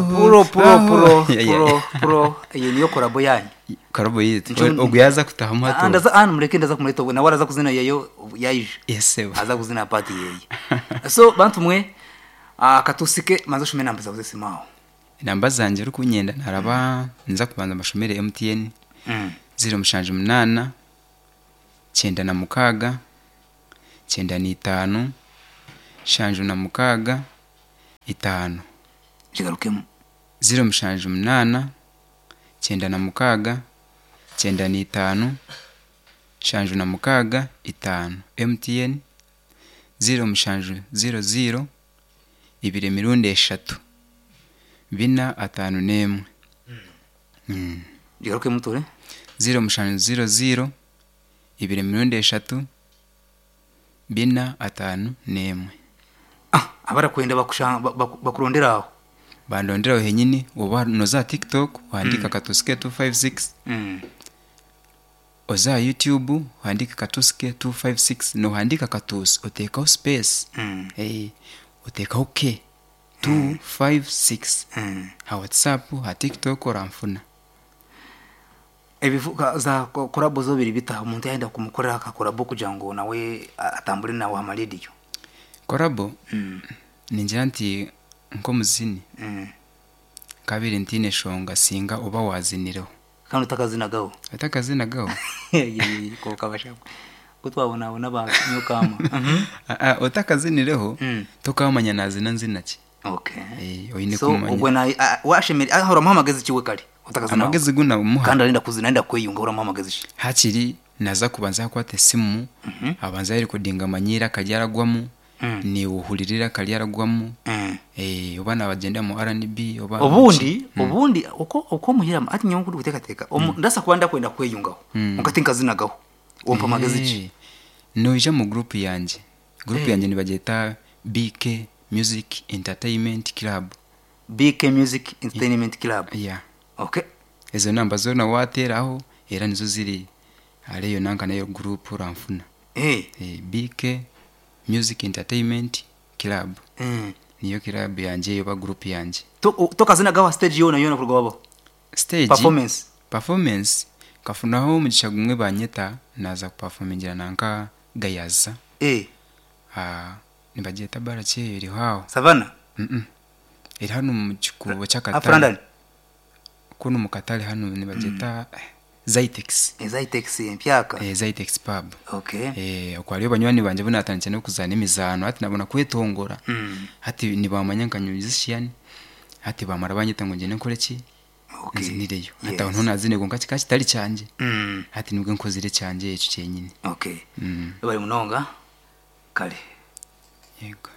puro puro puro Yeah, yeah. puro puro iyi niyo korabo yanyu karibu yitu Njo- ubwo yaza kutahamwa Ah, tu ndaza ah mureke ndaza kumureta ubu nawe araza kuzina yayo yayije yesewe aza kuzina pati yeye so bantu mwe ah, katusike manzo shume namba zawe simao inamba zanjye uri kunyenda ntaraba nza kubanza amashomere emutiyeni mm ziri umushanje umunana cyenda na mukaga cyenda n'itanu shanje na mukaga itanu shigarukemo ziri umushanje umunana cyenda na mukaga cyenda n'itanu shanje na mukaga itanu emutiyeni ziri umushanje ziro ziro ibiri emirundi eshatu bina atanu n'emwe Mm. shigarukemo ture ziro mushanu ziro ziro ibiri mirundi eshatu bina atanu n'emwe ah abarakwenda bakusha bak- bakurondera aho bandonderaho henyine uba noza tiktok wandika katusike 256 mm oza youtube wandika katusike 256 nohandika katusi otekaho space mm hey, otekaho k 256 mm ha whatsapp ha tiktok oramfuna ebivuga za ko- korabo zo biri bitaha umuntu yenda kumukorera akakorabo kugira ngo nawe ah, atambure nawe amaradiyo korabo mm ningira nti nko muzini mm kabiri ntine shonga singa uba waziniraho kandi utakazinagaho ati akazina gaho kokabashaka kutwabonabona abantu nyukama Mhm. Ah, ah, utakazinireho Mm. tukamanya nazina nzina ki okay Eh, oyine so kumanya. ubwo na ah, washemere ah, hora muhamagaze ikiwe kare utakazana amagezi guna umuha kandi arinda kuzina arinda kwiyunga hora muhamagaze ishi hakiri naza kubanza yakwata esimu Mhm. abanza yarikodinga amanyira akajya aragwamo Mm. niwuhuririra akajya aragwamo Mm. Eh, oba nabagenda mu rnb oba ubundi ubundi uko uko muhirama ati nyawo kuri gutekateka Omu- ndasa kuba ndakwenda kwiyungaho Mm. mugati nkazinagaho uwo mpamagaze iki Eh, noja mu gurupu yanjye gurupu yanjye nibageta bk music entertainment club bk music entertainment club yeah okay ezo namba zona wateraho era nizo ziri ariyo nanka nayo gurupu uramfuna eh Eh, bk music entertainment club mm. niyo club yanjye yoba group yanjye to tokazinagaho stage yona yona kurwabo stage performance performance kafunaho umugisha gumwe banyeta naza kupafomingira nanka gayaza eh ah, nibagiyeta barakeye iri haho savana Mm-mm. iri hano mu kikubo cy'akatare afrandani kuno mu katare hano nibagiyeta zaitex ezayitex empyaka eh, zaitex pub okay Eh, uko hariyo banywani banjye bunatana cyane no kuzana imizano ati nabona kwetongora Mm. ati ntibamanya nkanyuzishiyani ati bamara banyita ngo ngende nkore ki Okay. nzinireyo Yes. ati aho ntunazine ngo nkaki kitari cyanjye Mm. ati nibwo nkozire cyanjye icyo cyenyine okay Mm, bari munonga kare yego